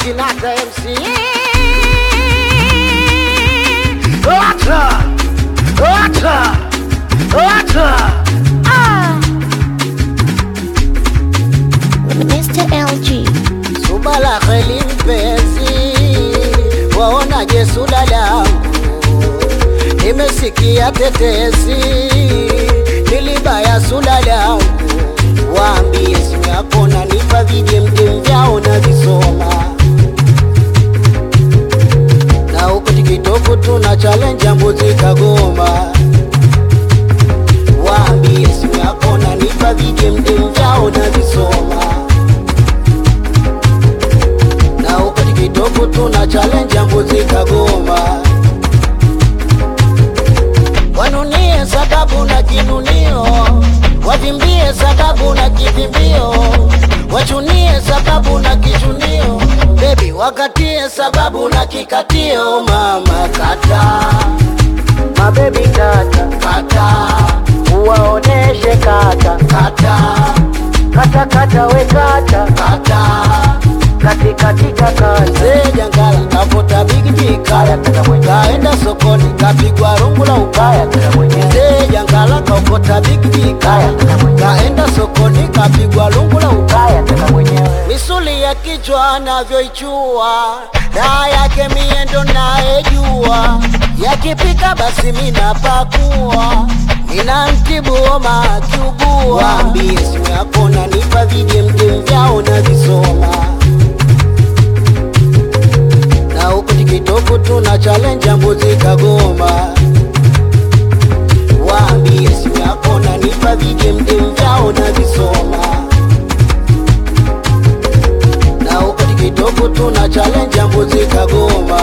Kinata MC Ota Ota Ota Ah. Mr. LG. Subala kheli mpenzi Waonaje suda langu Nimesikia tetesi Nilibaya suda langu Waambie simu yako nanipa vijemjem vyao na visoma Na huko tikitoku tuna challenge mbuzi kagoma Waambie simu yako nanipa vijemjem vyao na visoma na huko tikitoku tuna challenge mbuzi kagoma wanunie sababu na kinunio wavimbie sababu na kivimbio wachunie sababu na kichunio bebi wakatie sababu na kikatio mama kata mabebi kata kata uwaoneshe kata kata kata kata we kata kata katikatika kaze jangala kavuta bigiji kaya kaenda sokoni kapigwa rungu la ukaya ze jangala kaokota bigiji kaya kaenda sokoni kapigwa rungu la ukaya misuli ya kichwa navyoichua daa yake miendo naejua yakipika basi minapakua nina mtibu homa akiugua waambie simu yako nanipa vijemjem vyao na visoma na huku tikitoku tuna challenge mbuzi kagoma waambie simu yako nanipa vijemjem vyao na visoma na huku tikitoku tuna challenge mbuzi kagoma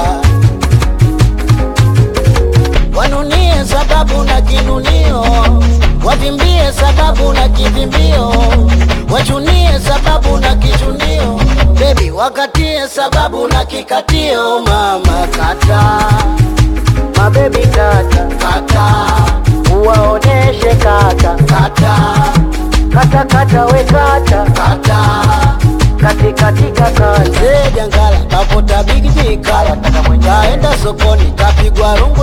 wanunie sababu na kinunio wavimbie sababu na kivimbio wachunie sababu na kichunio bebi wakatie sababu na kikatio mama kata mabebi kata kata uwaoneshe kata kata kata kata we kata kata katikatika kaze jangala kapota bigiji kaya kaenda sokoni kapigwa rungu